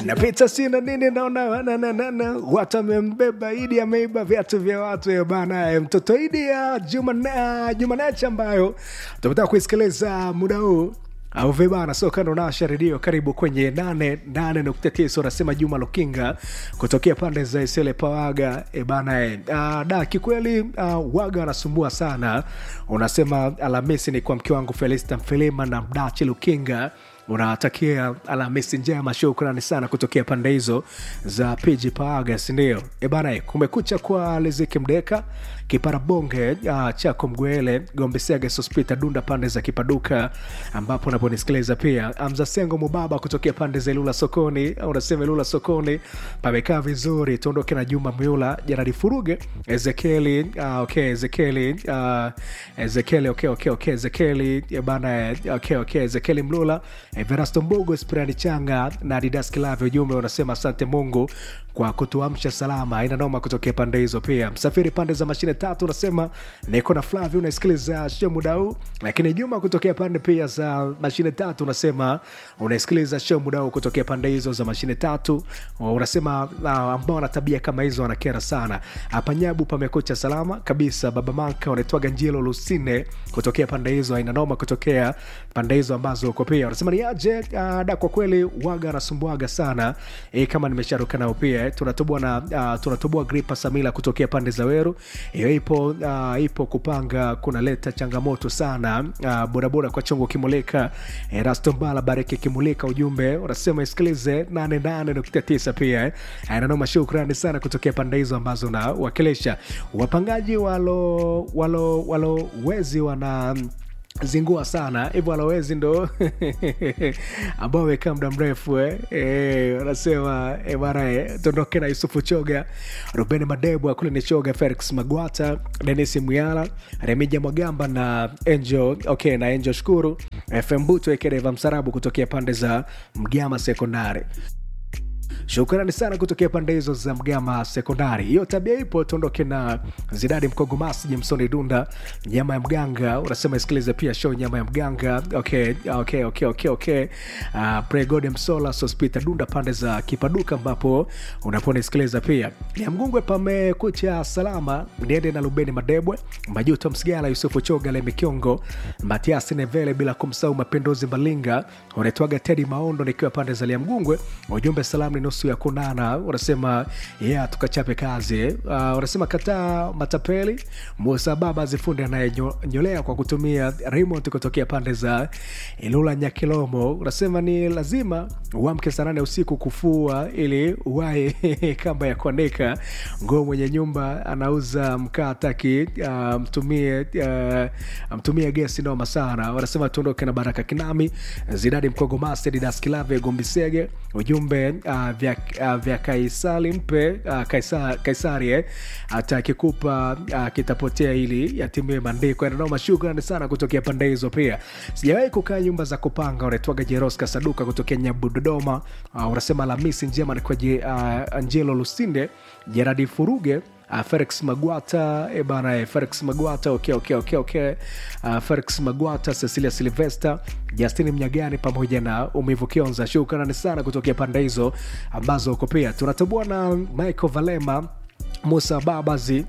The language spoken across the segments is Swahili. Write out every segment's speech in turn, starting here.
napita sina nini naona nananana watu amembeba idi ameiba viatu vya watu eh, bana eh, mtoto idi ya jumanecha ambayo tumetaka kuisikiliza muda huu au vibana so kando nasha redio karibu kwenye 88.9 unasema juma lukinga kutokea pande za isele pawaga e bana e. Uh, da kikweli uh, waga anasumbua sana unasema alhamisi ni kwa mke wangu felista mfilima na mdachi lukinga unawatakia alhamisi njema shukrani sana kutokea pande hizo za piji paaga sindio ebana kumekucha kwa liziki mdeka kiparabonge uh, chako mgwele gombesega sospita dunda pande za kipaduka ambapo unaponisikiliza pia amzasengo mubaba kutokea pande za ilula sokoni au unasema ilula sokoni pamekaa vizuri tuondoke na juma myula janadi furuge ezekieli uh, okay, ezekieli uh, ezekieli okay, okay, okay, ezekieli bana okay, okay, ezekieli mlula Everasto Mbogo, Spirani Changa na Adidas Kilave. Ujumbe unasema asante Mungu kwa kutuamsha salama, ina noma kutokea pande hizo. Pia msafiri pande za mashine tatu unasema niko na Flavi, unasikiliza show muda huu. Lakini Juma kutokea pande pia za mashine tatu unasema unasikiliza show muda huu kutokea pande hizo za mashine tatu. Unasema uh, ambao wana tabia kama hizo wanakera sana. Hapa Nyabu pamekucha salama kabisa. Baba Manka unaitwaga Njilo Lusine kutokea pande hizo, aina noma kutokea pande hizo ambazo uko pia unasema ni aje uh, da kwa kweli waga anasumbuaga sana e, kama nimesharuka nao pia eh, tunatoboa na uh, tunatoboa gripa samila kutokea pande za weru hiyo ipo uh, ipo kupanga kunaleta changamoto sana uh, bodaboda kwa chongo kimulika eh, rastombala bariki kimulika ujumbe unasema isikilize 88.9 pia eh. nanoma shukrani sana kutokea pande hizo ambazo unawakilisha wapangaji walo walo walo wezi wana zingua sana hivyo walowezi ndo ambao wamekaa muda mrefu eh. Eh, wanasema eh, bana eh, tondoke na yusufu choga ruben madebwa kule ni choga felix magwata denis muyala remija mwagamba na angel okay, na angel shukuru fm buto ekereva msarabu kutokea pande za mgama sekondari shukrani sana kutokea pande hizo za mgama sekondari hiyo tabia ipo tuondoke na zidadi mkogomasi jimsoni dunda nyama ya mganga unasema isikilize pia show nyama ya mganga okay, okay, okay, okay, okay. Uh, pregode msola sospita dunda pande za kipaduka ambapo unaponisikiliza pia ya mgungwe pamekucha salama niende na lubeni madebwe majuto msigala yusufu choga lemikiongo matiasi nevele bila kumsahau mapendozi malinga unaitwaga tedi maondo nikiwa pande za lia mgungwe ujumbe salamu ni nusu ya kunana unasema yeah, tukachape kazi uh, unasema kataa matapeli musa baba zifundi anayenyolea kwa kutumia remote kutokea pande za ilula nyakilomo unasema ni lazima uamke saa nane usiku kufua ili uwae kamba ya kuanika nguo mwenye nyumba anauza mkaa taki uh, mtumie uh, mtumie gesi noma sana wanasema tuondoke na baraka kinami zidadi mkogomasi didaskilave gombisege ujumbe uh, vya, uh, vya kaisari mpe uh, kaisa, kaisari eh, hata akikupa uh, kitapotea ili yatimie maandiko yananoma shukrani sana kutokea pande hizo pia sijawahi kukaa nyumba za kupanga unaitwaga jeroska saduka kutokea nyabu dodoma uh, unasema lamisi njema ni kwa uh, angelo lusinde jeradi furuge Uh, felix magwata e bana eh, felix magwata okay, okay, okay, okay. Uh, felix magwata cecilia silvester justin mnyagani pamoja na umivu kionza shukrani sana kutokea pande hizo ambazo uko pia tunatoboa na michael valema musa babazi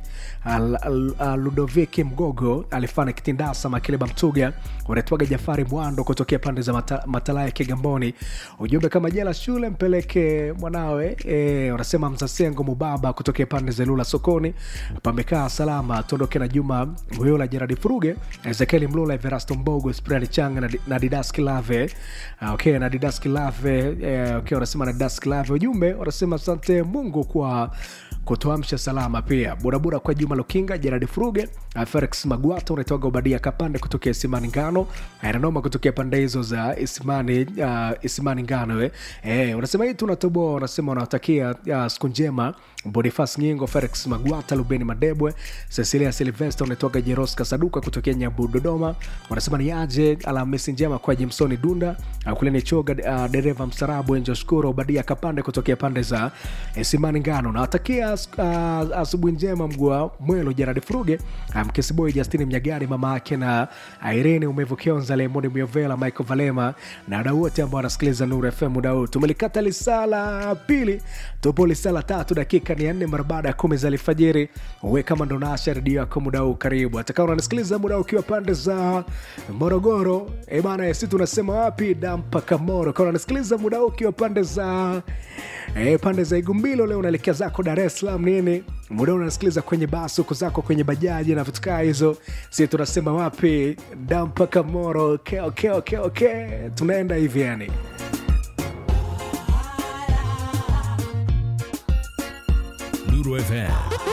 ludoviki mgogo alifanya kitindasa makileba mtuga unaitwaga jafari mwando kutokea pande za mata, matalaa ya kigamboni ujumbe kama jela shule mpeleke mwanawe e, unasema mzasengo mubaba kutokea pande za lula sokoni pamekaa salama tuondoke na juma muyula jeradi furuge ezekieli mlula everasto mbogo sprani changa na, na didaski lave uh, okay, na didaski lave eh, okay, unasema na didaski lave ujumbe unasema asante mungu kwa kutoamsha salama pia burabura kwa juma lukinga jeradi furuge uh, felix magwata unaitoga ubadia kapande kutokea isimani ngano nanoma kutokea pande hizo za isimani uh, isimani ngano eh. Eh, unasema hii tunatoboa unasema unawatakia uh, siku njema bonifas nyingo felix magwata lubeni madebwe cecilia silvester unatoka jeros kasaduka kutokea nyabu dodoma wanasema ni aje alhamisi njema kwa jimsoni dunda uh, kule ni choga uh, dereva mstarabu enjo shukuru badia kapande kutokea pande za eh, simani ngano nawatakia uh, asubuhi njema mgua mwelo jaradi furuge uh, mkesiboi justini mnyagari mama yake na irene umevu kionza lemoni miovela michael valema na wadau wote ambao wanasikiliza nuru fm muda huu tumelikata lisala pili tupo lisala tatu dakika ni ya nne mara baada ya kumi za alfajiri uwe kama ndo naasha redio yako muda huu karibu hatakaa unanisikiliza muda huu ukiwa pande za morogoro e bana si tunasema wapi dampaka moro kaa unanisikiliza muda huu ukiwa pande za e, pande za igumbilo leo unaelekea zako dar es salaam nini muda huu unasikiliza kwenye basi huko zako kwenye bajaji na vitu kaa hizo si tunasema wapi dampaka moro okay, okay, okay, okay. tunaenda hivi yani Nuru FM